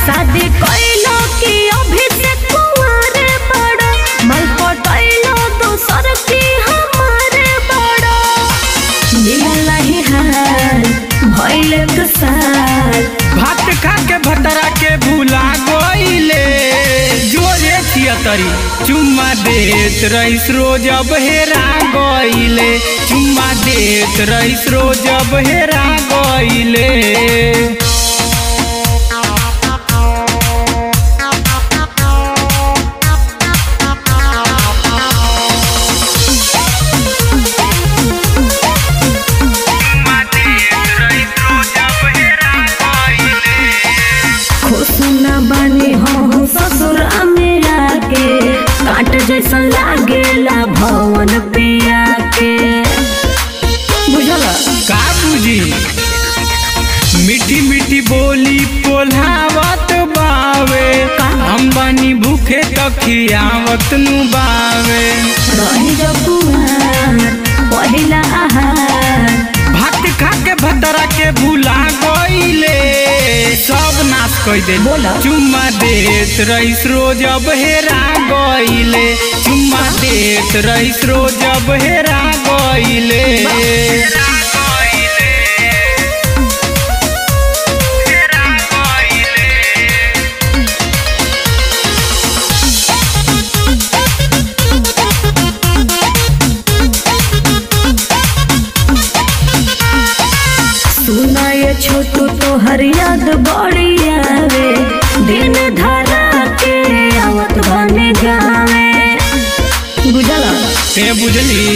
शादी कइलो कि अभी से कुंवारे बड़ा मल पटैलो दोसर की हमारे बड़ा मिलल ही हाल भइल एक साल भात खा के भतरा के भूला गईले जोरे थियतरी चुम्मा देत रईस रोज अब हेरा गईले चुम्मा देत रईस रोज अब हेरा गईले खुश न बने हो ससुर मेरा के काट जैसा लागेला भवन पिया के बुझल का बुझी मीठी मीठी बोली पोल्हावत बावे का? हम बानी भूखे तखियावत नु बावे रही जो कुमार पहिला आहार भात खा के भतरा के भूला गईले सब नाश कई दे बोला। चुम्मा देत रईस रोज अब हेरा गईले चुम्मा देत रईस रोज अब हेरा गईले सुना ये छोटू तो हर याद बड़ी आवे दिन धरा के आवत बने गावे बुझल ते बुझली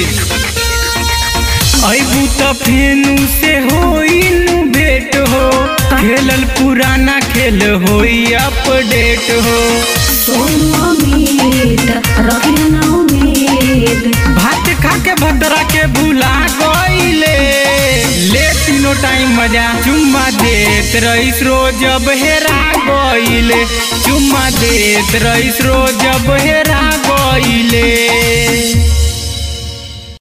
अबू त फेनु से होइनु भेट हो खेलल पुराना खेल होई अपडेट हो सोनू अमीत रखिया ना उम्मीद भात खा के भद्रा के भूला गईले ले तीनों टाइम मजा चुम्मा देत रईस रोज अब हेरा गईले चुम्मा देत रईस रोज अब हेरा गईले